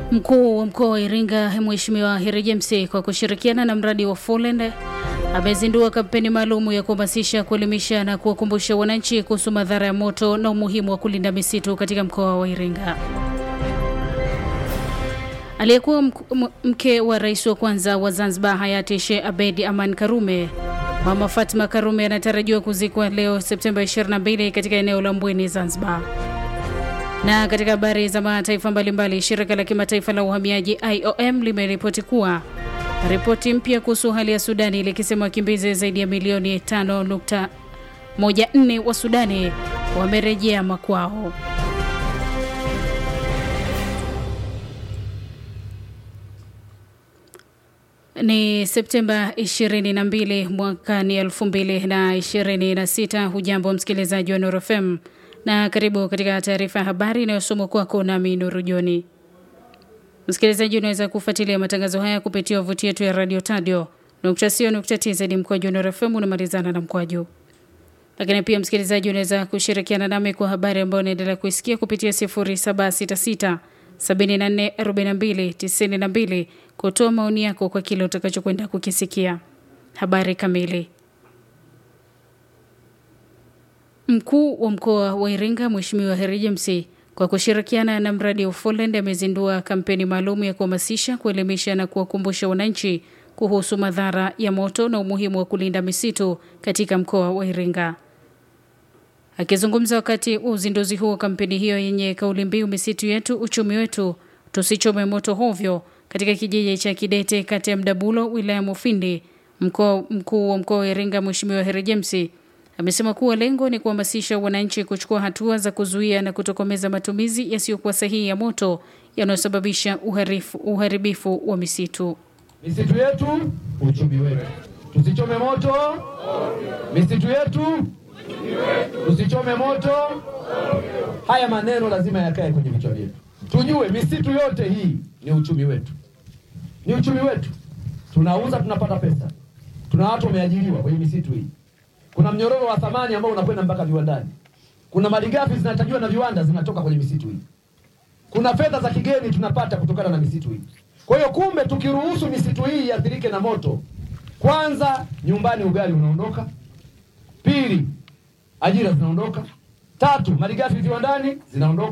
Mkuu wa mkoa wa Iringa Mheshimiwa Heri James kwa kushirikiana na mradi wa Folend amezindua kampeni maalum ya kuhamasisha, kuelimisha na kuwakumbusha wananchi kuhusu madhara ya moto na umuhimu wa kulinda misitu katika mkoa wa Iringa. Aliyekuwa mke wa rais wa kwanza wa Zanzibar hayati Sheikh Abedi Aman Karume, Mama Fatma Karume anatarajiwa kuzikwa leo Septemba 22 katika eneo la Mbweni, Zanzibar. Na katika habari za mataifa mbalimbali, shirika la kimataifa la uhamiaji IOM limeripoti kuwa ripoti mpya kuhusu hali ya Sudani likisema wakimbizi zaidi ya milioni 5.14 wa Sudani wamerejea makwao. Ni Septemba 22 mwaka ni 2026. Hujambo msikilizaji wa Nuru FM na karibu katika taarifa ya habari inayosomwa kwako nami Nuru Joni. Msikilizaji, unaweza kufuatilia matangazo haya kupitia wavuti yetu ya radio tadio tz mkwaju Nuru FM unamalizana na mkwaju. Lakini pia msikilizaji, unaweza kushirikiana nami kwa habari ambayo unaendelea kuisikia kupitia 0766 744292 kutoa maoni yako kwa kile utakachokwenda kukisikia. Habari kamili. Mkuu wa mkoa wa Iringa Mheshimiwa Heri James kwa kushirikiana na mradi wa Folend amezindua kampeni maalum ya kuhamasisha, kuelimisha na kuwakumbusha wananchi kuhusu madhara ya moto na umuhimu wa kulinda misitu katika mkoa wa Iringa. Akizungumza wakati wa uzinduzi huo wa kampeni hiyo yenye kauli mbiu misitu yetu uchumi wetu, tusichome moto hovyo, katika kijiji cha Kidete kata ya Mdabulo wilaya Mufindi, mkuu wa mkoa wa Iringa Mheshimiwa Heri James amesema kuwa lengo ni kuhamasisha wananchi kuchukua hatua za kuzuia na kutokomeza matumizi yasiyokuwa sahihi ya moto yanayosababisha uharibifu wa misitu. Misitu yetu uchumi wetu, tusichome moto misitu yetu, tusichome moto. Haya maneno lazima yakae kwenye vichwa vyetu, tujue misitu yote hii ni uchumi wetu, ni uchumi wetu. Tunauza, tunapata pesa, tuna watu wameajiriwa kwenye misitu hii kuna mnyororo wa thamani ambao unakwenda mpaka viwandani. Kuna malighafi zinatajiwa na viwanda zinatoka kwenye misitu hii. Kuna fedha za kigeni tunapata kutokana na misitu hii. Kwa hiyo, kumbe tukiruhusu misitu hii iathirike na moto, kwanza nyumbani ugali unaondoka, pili ajira zinaondoka, tatu malighafi viwandani zinaondoka.